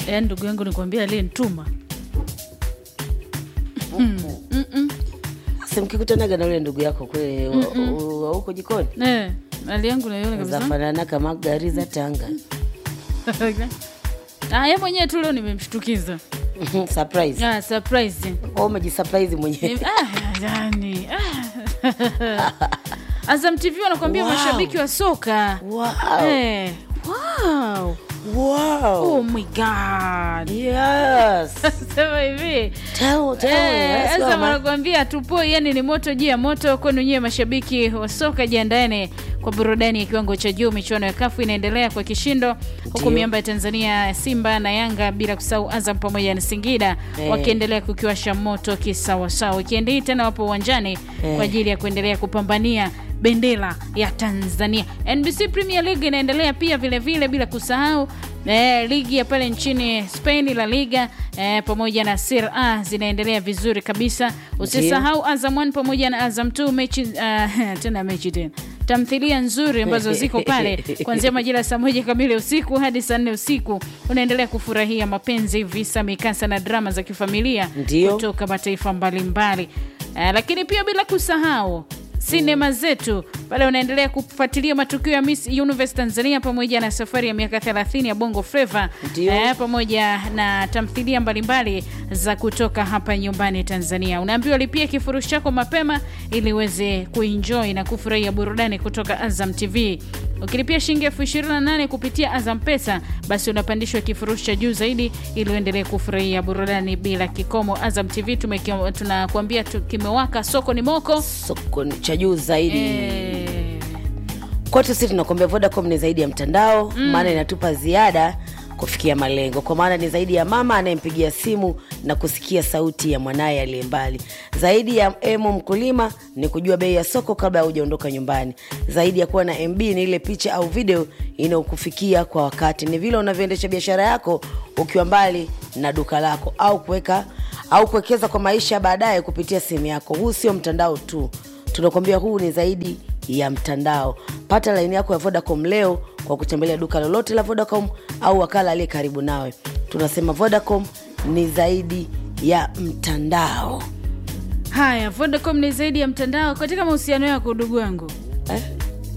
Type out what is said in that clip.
yaani ndugu yangu nikwambia aliyenituma si mkikutanaga na ule ndugu yako kule wa- wa- wa huko jikoni eh, hali yangu naiona kabisa zafanana kama gari za tanga Ah, ye mwenyewe tu leo nimemshtukiza surprise ah, surprise Wewe umejisurprise mwenyewe ah, yani ah. Azam TV wanakuambia Wow. mashabiki wa soka wow. eh. wow. Wow. oh my god Yes. sema hivi Tell, tell me. Eh, Let's go, sasa man. wanakuambia tupoi, yani ni moto juu ya moto kwenu nyewe mashabiki wa soka, jiandaeni kwa burudani ya kiwango cha juu. Michuano ya kafu inaendelea kwa kishindo, huku Ndio. miamba ya Tanzania Simba na Yanga bila kusahau Azam pamoja na Singida Eh. wakiendelea kukiwasha moto kisawasawa. Wikendi hii tena wapo uwanjani Eh. kwa ajili ya kuendelea kupambania bendera ya Tanzania. NBC Premier League inaendelea pia vile vile, bila kusahau eh, ligi ya pale nchini Spain La Liga eh, pamoja na Serie A zinaendelea vizuri kabisa. Usisahau Azam 1 pamoja na Azam 2 mechi uh, tena mechi tena tamthilia nzuri ambazo ziko pale kuanzia majira ya saa moja kamili usiku hadi saa nne usiku. Unaendelea kufurahia mapenzi, visa, mikasa na drama za kifamilia Ndio. kutoka mataifa mbalimbali uh, lakini pia bila kusahau sinema zetu pale unaendelea kufuatilia matukio ya Miss Universe Tanzania pamoja na safari ya miaka 30 ya Bongo Flava Ndio. eh, pamoja na tamthilia mbalimbali za kutoka hapa nyumbani Tanzania. Unaambiwa lipia kifurushi chako mapema ili uweze kuenjoy na kufurahia burudani kutoka Azam TV. Ukilipia shilingi elfu ishirini na nane kupitia Azam Pesa, basi unapandishwa kifurushi cha juu zaidi ili uendelee kufurahia burudani bila kikomo. Azam TV tumekia- tunakuambia tu, kimewaka, soko ni moko soko ni cha juu zaidi eh, kwetu sisi tunakuambia vodacom ni zaidi ya mtandao maana inatupa ziada kufikia malengo kwa maana ni zaidi ya mama anayempigia simu na kusikia sauti ya mwanaye aliye mbali zaidi ya emo mkulima ni kujua bei ya soko kabla hujaondoka nyumbani zaidi ya kuwa na mb ni ile picha au video inayokufikia kwa wakati ni vile unavyoendesha biashara yako ukiwa mbali na duka lako au kuweka au kuwekeza kwa maisha baadaye kupitia simu yako huu sio mtandao tu tunakwambia huu ni zaidi ya mtandao pata laini yako ya vodacom leo kwa kutembelea duka lolote la vodacom au wakala aliye karibu nawe tunasema vodacom ni zaidi ya mtandao haya Vodacom ni zaidi ya mtandao katika mahusiano yako, ndugu yangu eh?